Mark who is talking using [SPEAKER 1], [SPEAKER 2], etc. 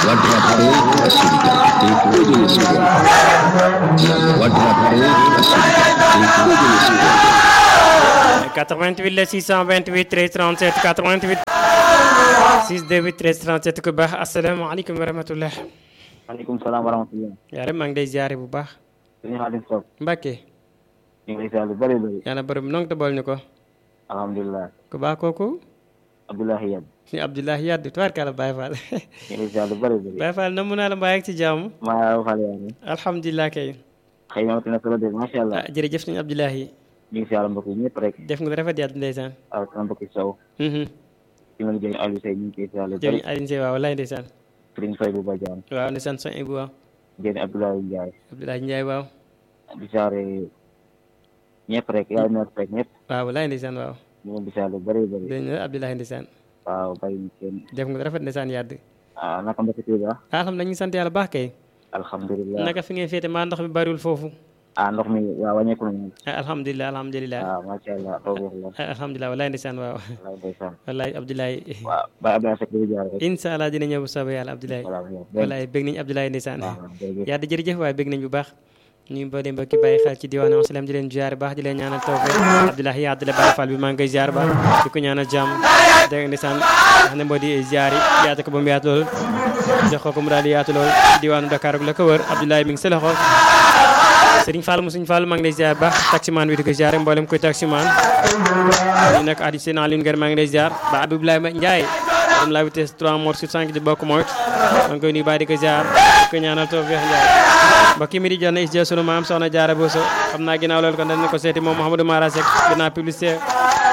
[SPEAKER 1] Wadrapare la solidarité pour le Sénégal. Wadrapare la solidarité pour le Sénégal.
[SPEAKER 2] 88 la 628 13 37 88 628 13 37 ku baax asalaamaaleykum wa rahmatullah
[SPEAKER 3] maaleykum salaam wa rahmatulah.
[SPEAKER 2] yaare maa ngi lay ziare bu baax
[SPEAKER 3] sëñ Xaadim Sow.
[SPEAKER 2] Mbàkke
[SPEAKER 3] ñu ngi lay ziar lu bëri bëri.
[SPEAKER 2] yàlla borom nong te bool ñu ko
[SPEAKER 3] alhamdulilah.
[SPEAKER 2] ku baax kooku
[SPEAKER 3] Abdoulahi Yad.
[SPEAKER 2] si Abdoulahi Yadd tubaarkàlla Baye Fall
[SPEAKER 3] ñu ngi lay ziar lu bëri bëri.
[SPEAKER 2] Baye Fall namu naa la mbaa ak ci jàmm
[SPEAKER 3] maa ngi fàle yaa ngi.
[SPEAKER 2] alhamdulilah kay
[SPEAKER 3] xëy na na solo de macha allah.
[SPEAKER 2] ah jërëjëf sëñ Abdoulahi
[SPEAKER 3] ñu ngi ziar mbokk yi ñëpp rek.
[SPEAKER 2] def nga rafet yàlla ndeysaan
[SPEAKER 3] ak sama mbokk Sow.
[SPEAKER 2] mhm
[SPEAKER 3] ci ma liggéey Aliou Seye ñu ngi koy ziar lu bëri.
[SPEAKER 2] jëriñ Alioune Seye waaw wallaay ndeysaan
[SPEAKER 3] Serigne Faye bu Badiane.
[SPEAKER 2] waaw ndeysaan son ibu waaw
[SPEAKER 3] Jéen Abdoulaye Ndiaye.
[SPEAKER 2] Abdoulahi Ndiaye waaw
[SPEAKER 3] di ziar ñëpp rek yaay meer rek ñëpp.
[SPEAKER 2] waaw wallaay ndeysaan waaw
[SPEAKER 3] ñu ngi di ziar lu bëri bëri.
[SPEAKER 2] dégg nga Abdoulahi ndeysaan
[SPEAKER 3] waaw bàyyi ñu kenn.
[SPEAKER 2] def nga rafet ndeysaan yàdd
[SPEAKER 3] ah naka mbokk Touba.
[SPEAKER 2] alhamdulilah ñu ngi sant yàlla baax kay
[SPEAKER 3] alhamdulilah.
[SPEAKER 2] naka fi ngay féete maa ndox mi bariwul foofu
[SPEAKER 3] ah ndox mi waaw wàññeeku na moom.
[SPEAKER 2] ah alhamdulilah alhamdulilah
[SPEAKER 3] waaw macha allah tawfeex la.
[SPEAKER 2] ah alhamdulilah wallaay ndeysaan waaw
[SPEAKER 3] wallaay ndeysaan.
[SPEAKER 2] wallaay Abdoulaye
[SPEAKER 3] waaw Baye Abdoulaye Seck di ziar rek.
[SPEAKER 2] incha allah dina ñëw bu soobee yàlla Abdoulaye
[SPEAKER 3] voilà waaw
[SPEAKER 2] wallaay bëgg nañu Abdoulaye ndeysaan
[SPEAKER 3] waaw jërëjëf.
[SPEAKER 2] yàlla jërëjëf waaye bëgg nañ bu baax ñu mboolee mbokki bàyyi xel ci diwaanu asalaam di leen ziar baax di leen ñaanal tawfeex Abdoulaye Yadd la Baye Fall bi maa ngi koy ziar baax di ko ñaanal jàmm dégg nga ndeysaan wax ne moo di ziar yi yaatu ko ba mu yaatu lool jox ko ko mu daal di yaatu lool ci diwaanu Dakar ak la ko wër Abdoulaye mi ngi sa loxo Sëriñ Fall mu Sëriñ Fall maa ngi lay ziar baax taximaan bi di ko ziar mboolem koy taximaan ñu nekk adi seen Alioune Ngër maa ngi lay ziar ba Abdoulaye Ndiaye borom la vitesse 3 mort sur 5 di bokk mooy maa ngi koy nuyu baax di ko ziar di ko ñaanal tawfeex Ndiaye mbokk mi di jot na is jël sunu maam soxna Jaara Bousso xam naa ginnaaw loolu kon dañ ko seeti moom Mouhamadou Mara Seck ginnaaw publicité